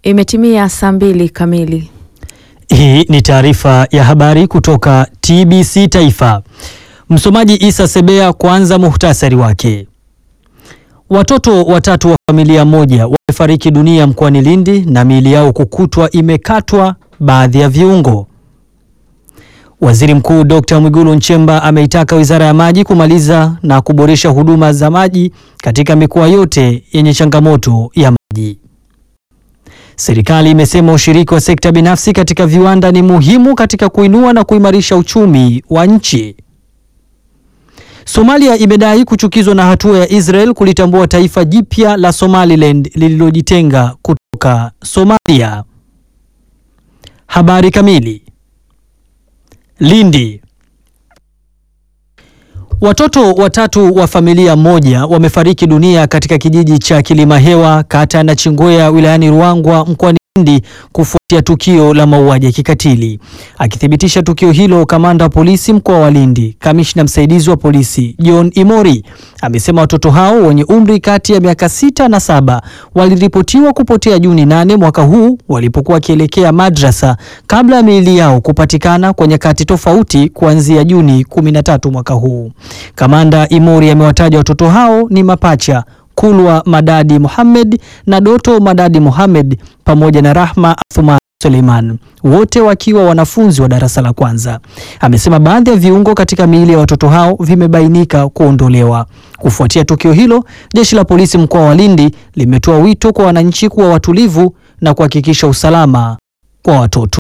Imetimia saa mbili kamili. Hii ni taarifa ya habari kutoka TBC Taifa. Msomaji Isa Sebea. Kwanza muhtasari wake. Watoto watatu wa familia moja wamefariki dunia mkoani Lindi na miili yao kukutwa imekatwa baadhi ya viungo. Waziri Mkuu Dr. Mwigulu Nchemba ameitaka Wizara ya Maji kumaliza na kuboresha huduma za maji katika mikoa yote yenye changamoto ya maji. Serikali imesema ushiriki wa sekta binafsi katika viwanda ni muhimu katika kuinua na kuimarisha uchumi wa nchi. Somalia imedai kuchukizwa na hatua ya Israel kulitambua taifa jipya la Somaliland lililojitenga kutoka Somalia. Habari kamili. Lindi. Watoto watatu wa familia moja wamefariki dunia katika kijiji cha Kilimahewa kata ya Nachingwea wilayani Ruangwa mkoani Lindi kufuatia tukio la mauaji ya kikatili. Akithibitisha tukio hilo, kamanda wa polisi mkoa wa Lindi, kamishna msaidizi wa polisi John Imori amesema watoto hao wenye umri kati ya miaka sita na saba waliripotiwa kupotea Juni nane mwaka huu walipokuwa wakielekea madrasa kabla ya miili yao kupatikana kwa nyakati tofauti kuanzia Juni 13 mwaka huu. Kamanda Imori amewataja watoto hao ni mapacha Kulwa Madadi Mohamed na Doto Madadi Mohamed pamoja na Rahma Athuma Suleiman wote wakiwa wanafunzi wa darasa la kwanza. Amesema baadhi ya viungo katika miili ya watoto hao vimebainika kuondolewa. Kufuatia tukio hilo, jeshi la polisi mkoa wa Lindi limetoa wito kwa wananchi kuwa watulivu na kuhakikisha usalama kwa watoto.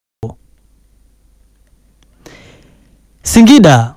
Singida.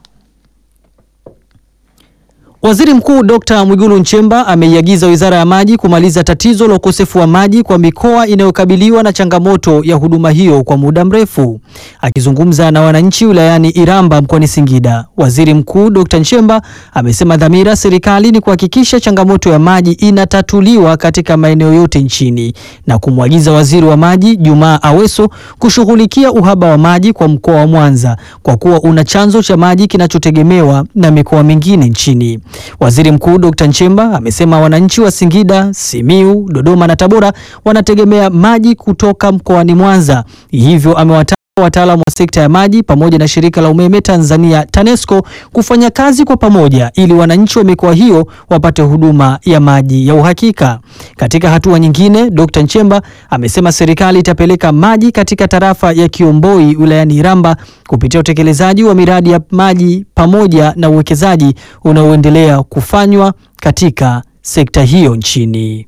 Waziri Mkuu Dr. Mwigulu Nchemba ameiagiza Wizara ya Maji kumaliza tatizo la ukosefu wa maji kwa mikoa inayokabiliwa na changamoto ya huduma hiyo kwa muda mrefu. Akizungumza na wananchi wilayani Iramba mkoani Singida, Waziri Mkuu Dr. Nchemba amesema dhamira serikali ni kuhakikisha changamoto ya maji inatatuliwa katika maeneo yote nchini na kumwagiza Waziri wa Maji Jumaa Aweso kushughulikia uhaba wa maji kwa mkoa wa Mwanza kwa kuwa una chanzo cha maji kinachotegemewa na mikoa mingine nchini. Waziri Mkuu Dr. Nchemba amesema wananchi wa Singida, Simiu, Dodoma na Tabora wanategemea maji kutoka mkoani Mwanza. Hivyo amewataka wataalamu wa sekta ya maji pamoja na shirika la umeme Tanzania TANESCO kufanya kazi kwa pamoja ili wananchi wa mikoa hiyo wapate huduma ya maji ya uhakika. Katika hatua nyingine, Dr. Nchemba amesema serikali itapeleka maji katika tarafa ya Kiomboi wilayani Iramba kupitia utekelezaji wa miradi ya maji pamoja na uwekezaji unaoendelea kufanywa katika sekta hiyo nchini.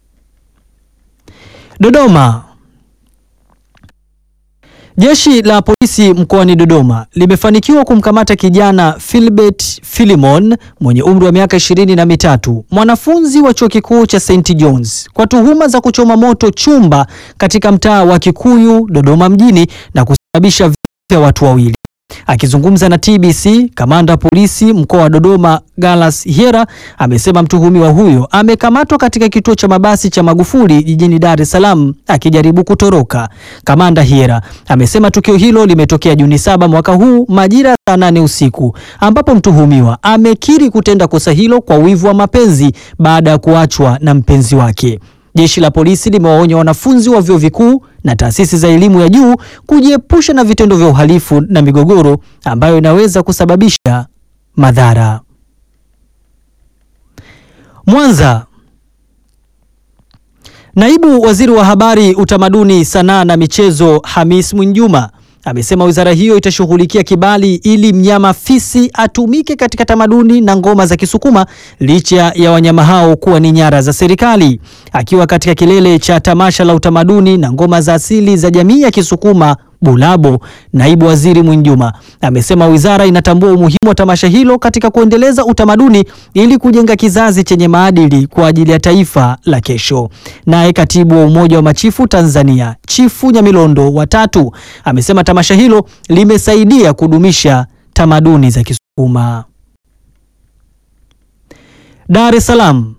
Dodoma. Jeshi la polisi mkoani Dodoma limefanikiwa kumkamata kijana Philbert Philimon mwenye umri wa miaka ishirini na mitatu, mwanafunzi wa chuo kikuu cha St John's kwa tuhuma za kuchoma moto chumba katika mtaa wa Kikuyu Dodoma mjini na kusababisha vifo vya watu wawili. Akizungumza na TBC, kamanda wa polisi mkoa wa Dodoma Galas Hiera amesema mtuhumiwa huyo amekamatwa katika kituo cha mabasi cha Magufuli jijini Dar es Salaam akijaribu kutoroka. Kamanda Hiera amesema tukio hilo limetokea Juni saba mwaka huu majira ya saa nane usiku ambapo mtuhumiwa amekiri kutenda kosa hilo kwa wivu wa mapenzi baada ya kuachwa na mpenzi wake. Jeshi la polisi limewaonya wanafunzi wa vyuo vikuu na taasisi za elimu ya juu kujiepusha na vitendo vya uhalifu na migogoro ambayo inaweza kusababisha madhara. Mwanza. Naibu Waziri wa Habari, Utamaduni, Sanaa na Michezo Hamis Mwinjuma amesema wizara hiyo itashughulikia kibali ili mnyama fisi atumike katika tamaduni na ngoma za Kisukuma licha ya wanyama hao kuwa ni nyara za serikali. Akiwa katika kilele cha tamasha la utamaduni na ngoma za asili za jamii ya Kisukuma Bulabo, naibu waziri Mwinjuma amesema wizara inatambua umuhimu wa tamasha hilo katika kuendeleza utamaduni ili kujenga kizazi chenye maadili kwa ajili ya taifa la kesho. Naye katibu wa Umoja wa Machifu Tanzania, Chifu Nyamilondo watatu amesema tamasha hilo limesaidia kudumisha tamaduni za Kisukuma. Dar es Salaam.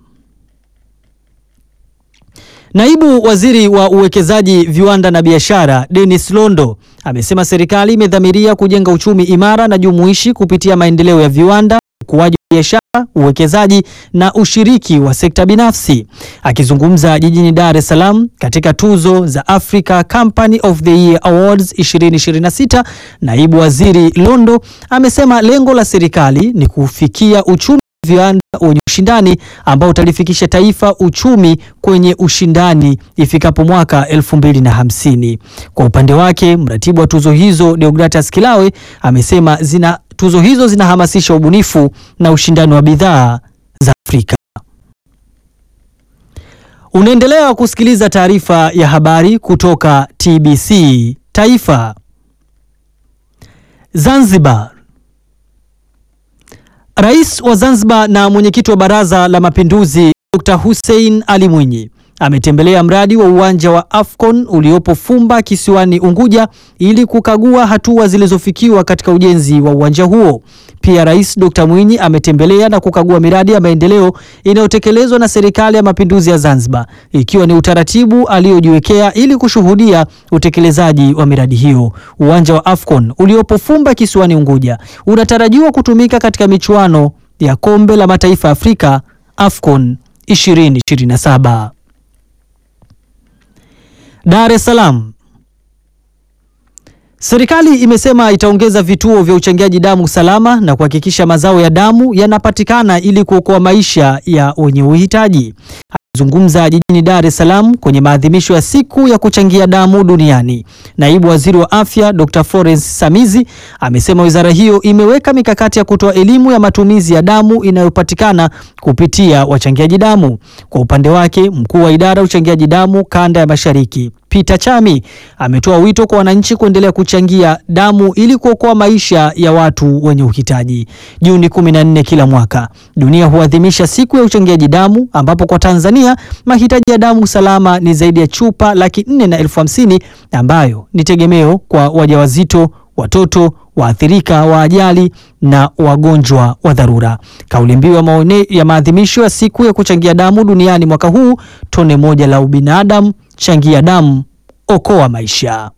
Naibu Waziri wa Uwekezaji, Viwanda na Biashara, Dennis Londo amesema serikali imedhamiria kujenga uchumi imara na jumuishi kupitia maendeleo ya viwanda, ukuaji wa biashara uwekezaji na ushiriki wa sekta binafsi. Akizungumza jijini Dar es Salaam katika tuzo za Africa Company of the Year Awards 2026, naibu waziri Londo amesema lengo la serikali ni kufikia uchumi wa viwanda wenye ushindani ambao utalifikisha taifa uchumi kwenye ushindani ifikapo mwaka 2050. Kwa upande wake, mratibu wa tuzo hizo Deogratas Kilawe amesema zina tuzo hizo zinahamasisha ubunifu na ushindani wa bidhaa za Afrika. Unaendelea kusikiliza taarifa ya habari kutoka TBC Taifa. Zanzibar. Rais wa Zanzibar na mwenyekiti wa Baraza la Mapinduzi Dr. Hussein Ali Mwinyi ametembelea mradi wa uwanja wa Afcon uliopo Fumba kisiwani Unguja ili kukagua hatua zilizofikiwa katika ujenzi wa uwanja huo. Pia Rais Dr. Mwinyi ametembelea na kukagua miradi ya maendeleo inayotekelezwa na Serikali ya Mapinduzi ya Zanzibar ikiwa ni utaratibu aliojiwekea ili kushuhudia utekelezaji wa miradi hiyo. Uwanja wa Afcon uliopo Fumba kisiwani Unguja unatarajiwa kutumika katika michuano ya Kombe la Mataifa ya Afrika Afcon 2027. Dar es Salaam. Serikali imesema itaongeza vituo vya uchangiaji damu salama na kuhakikisha mazao ya damu yanapatikana ili kuokoa maisha ya wenye uhitaji. Akizungumza jijini Dar es Salaam kwenye maadhimisho ya siku ya kuchangia damu duniani, naibu waziri wa afya Dr. Florence Samizi amesema wizara hiyo imeweka mikakati ya kutoa elimu ya matumizi ya damu inayopatikana kupitia wachangiaji damu. Kwa upande wake, mkuu wa idara ya uchangiaji damu kanda ya Mashariki Peter Chami ametoa wito kwa wananchi kuendelea kuchangia damu ili kuokoa maisha ya watu wenye uhitaji. Juni 14 kila mwaka dunia huadhimisha siku ya uchangiaji damu, ambapo kwa Tanzania mahitaji ya damu salama ni zaidi ya chupa laki nne na elfu hamsini ambayo ni tegemeo kwa wajawazito, watoto waathirika wa ajali na wagonjwa wa dharura. Kauli mbiu ya maone ya maadhimisho ya siku ya kuchangia damu duniani mwaka huu, tone moja la ubinadamu, changia damu, okoa maisha.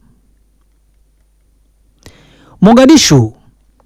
Mogadishu.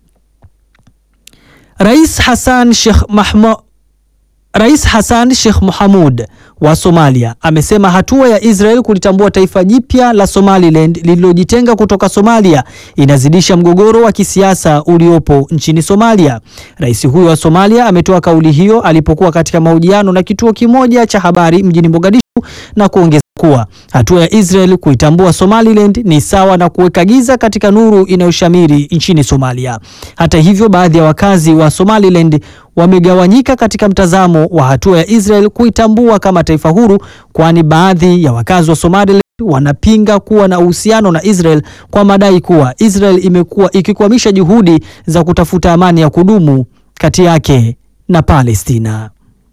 Rais Hassan Sheikh Mahmud Rais Hassan Sheikh Mohamud wa Somalia amesema hatua ya Israel kulitambua taifa jipya la Somaliland lililojitenga kutoka Somalia inazidisha mgogoro wa kisiasa uliopo nchini Somalia. Rais huyo wa Somalia ametoa kauli hiyo alipokuwa katika mahojiano na kituo kimoja cha habari mjini Mogadishu na kuongeza kuwa hatua ya Israel kuitambua Somaliland ni sawa na kuweka giza katika nuru inayoshamiri nchini Somalia. Hata hivyo, baadhi ya wakazi wa Somaliland wamegawanyika katika mtazamo wa hatua ya Israel kuitambua kama taifa huru, kwani baadhi ya wakazi wa Somaliland wanapinga kuwa na uhusiano na Israel kwa madai kuwa Israel imekuwa ikikwamisha juhudi za kutafuta amani ya kudumu kati yake na Palestina.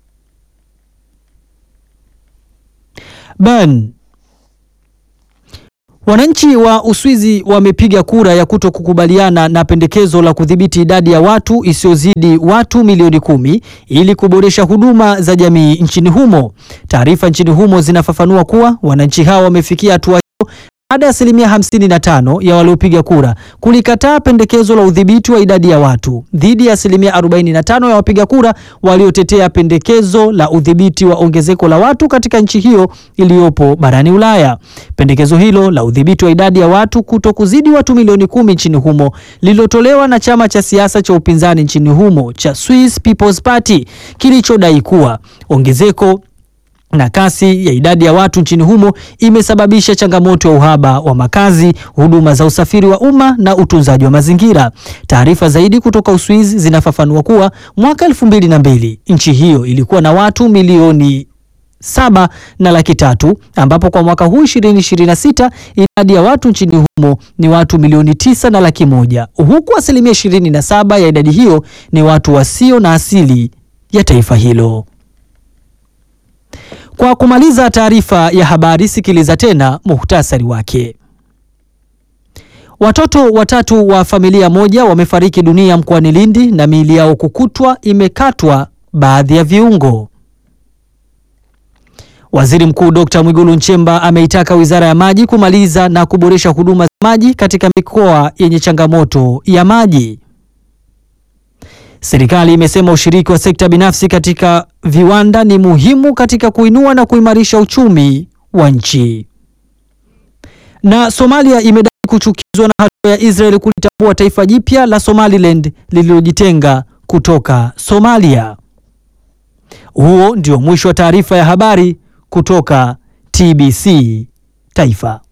Bern. Wananchi wa Uswizi wamepiga kura ya kuto kukubaliana na pendekezo la kudhibiti idadi ya watu isiyozidi watu milioni kumi ili kuboresha huduma za jamii nchini humo. Taarifa nchini humo zinafafanua kuwa wananchi hao wamefikia hatua hiyo baada ya asilimia 55 ya waliopiga kura kulikataa pendekezo la udhibiti wa idadi ya watu dhidi ya asilimia 45 ya wapiga kura waliotetea pendekezo la udhibiti wa ongezeko la watu katika nchi hiyo iliyopo barani Ulaya. Pendekezo hilo la udhibiti wa idadi ya watu kuto kuzidi watu milioni kumi nchini humo lililotolewa na chama cha siasa cha upinzani nchini humo cha Swiss People's Party kilichodai kuwa ongezeko na kasi ya idadi ya watu nchini humo imesababisha changamoto ya uhaba wa makazi, huduma za usafiri wa umma na utunzaji wa mazingira. Taarifa zaidi kutoka Uswizi zinafafanua kuwa mwaka elfu mbili na mbili nchi hiyo ilikuwa na watu milioni saba na laki tatu ambapo kwa mwaka huu 2026 idadi ya watu nchini humo ni watu milioni tisa na laki moja huku asilimia 27 ya idadi hiyo ni watu wasio na asili ya taifa hilo. Kwa kumaliza taarifa ya habari, sikiliza tena muhtasari wake. Watoto watatu wa familia moja wamefariki dunia mkoani Lindi na miili yao kukutwa imekatwa baadhi ya viungo. Waziri Mkuu Dr. Mwigulu Nchemba ameitaka Wizara ya Maji kumaliza na kuboresha huduma za maji katika mikoa yenye changamoto ya maji. Serikali imesema ushiriki wa sekta binafsi katika viwanda ni muhimu katika kuinua na kuimarisha uchumi wa nchi. Na Somalia imedai kuchukizwa na hatua ya Israel kulitambua taifa jipya la Somaliland lililojitenga kutoka Somalia. Huo ndio mwisho wa taarifa ya habari kutoka TBC Taifa.